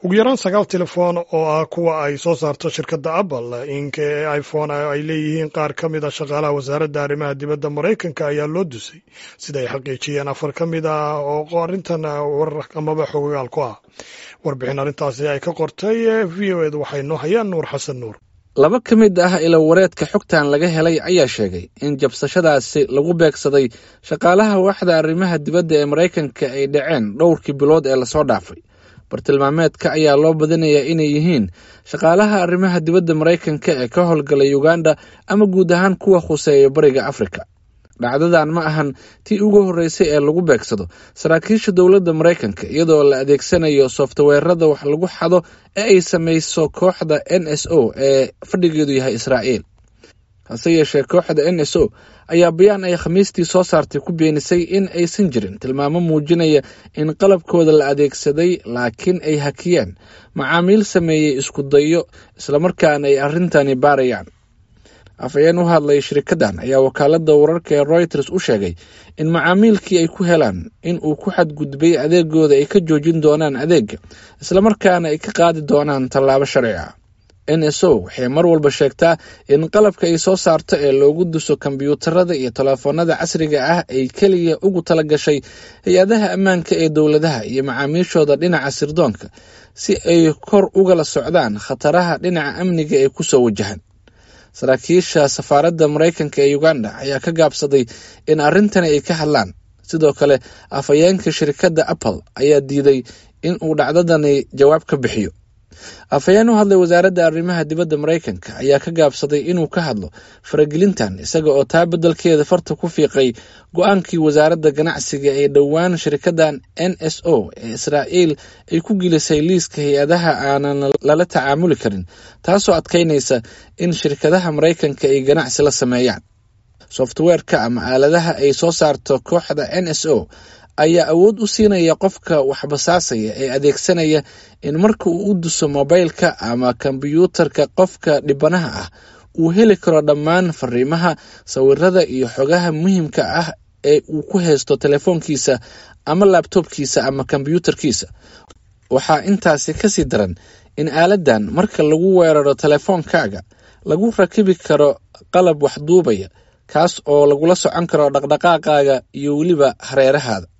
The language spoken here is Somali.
ugu yaraan sagaal telefoon oo ah kuwa ay soo saarto shirkadda apple inka ee iphone ay leeyihiin qaar ka mid a shaqaalaha wasaaradda arrimaha dibadda maraykanka ayaa loo dusay sida ay xaqiijiyeen afar ka mid ah oo arrintan warar amaba xogogaal ku ah warbixin arrintaasi ay ka qortay v o ed waxay noo hayaan nuur xasan nuur laba ka mid ah ilo wareedka xogtan laga helay ayaa sheegay in jabsashadaasi lagu beegsaday shaqaalaha waaxda arrimaha dibadda ee maraykanka ay dhaceen dhowrkii bilood ee lasoo dhaafay bartilmaameedka ayaa loo badinayaa inay yihiin shaqaalaha arrimaha dibadda maraykanka ee ka howlgalay uganda ama guud ahaan kuwa khuseeya bariga afrika dhacdadan ma ahan tii ugu horreysay ee lagu beegsado saraakiisha dowladda maraykanka iyadoo la adeegsanayo softweerada wax lagu xado ee ay samayso kooxda n s o ee fadhigeedu yahay israa'iil hase yeeshee kooxda n s o ayaa bayaan ay khamiistii soo saartay ku beenisay in aysan jirin tilmaamo muujinaya in qalabkooda la adeegsaday laakiin ay hakiyeen macaamiil sameeyey isku dayo islamarkaana ay arrintani baarayaan afhayeen u hadlay shirikaddan ayaa wakaaladda wararka ee royters u sheegay in macaamiilkii ay ku helaan in uu ku xadgudbay adeegooda ay ka joojin doonaan adeega islamarkaana ay ka qaadi doonaan tallaabo sharci ah n s o waxay mar walba sheegtaa in qalabka ay soo saarto ee loogu duso kombyuutarada iyo telefoonada casriga ah ay keliya ugu tala gashay hay-adaha ammaanka ee dowladaha iyo macaamiishooda dhinaca sirdoonka si ay kor ugala socdaan khataraha dhinaca amniga ee kusoo wajahan saraakiisha safaaradda maraykanka ee uganda ayaa ka gaabsaday in arrintani ay ka hadlaan sidoo kale afhayeenka shirkadda apple ayaa diiday in uu dhacdadani jawaab ka bixiyo afhayeen u hadlay wasaaradda arrimaha dibadda maraykanka ayaa ka gaabsaday inuu ka hadlo faragelintan isaga oo taa beddelkeeda farta ku fiiqay go-aankii wasaaradda ganacsiga ee dhowaan shirkaddan n s o ee israa'iil ay ku gelisay liiska hay-adaha aanan lala tacaamuli karin taasoo adkaynaysa in shirkadaha maraykanka ay ganacsi la sameeyaan softweerka ama aaladaha ay soo saarto kooxda n s o ayaa awood u siinaya qofka waxbasaasaya ee adeegsanaya in marka uu u duso mobaylka ama kombyuutarka qofka dhibanaha ah uu heli karo dhammaan fariimaha sawirada iyo xogaha muhiimka ah ee uu ku haysto telefoonkiisa ama laabtoobkiisa ama kombyuutarkiisa waxaa intaasi kasii daran in aaladan marka lagu weeraro telefoonkaaga lagu rakibi karo qalab waxduubaya kaas oo lagula socon karo dhaqdhaqaaqaaga iyo weliba hareerahaada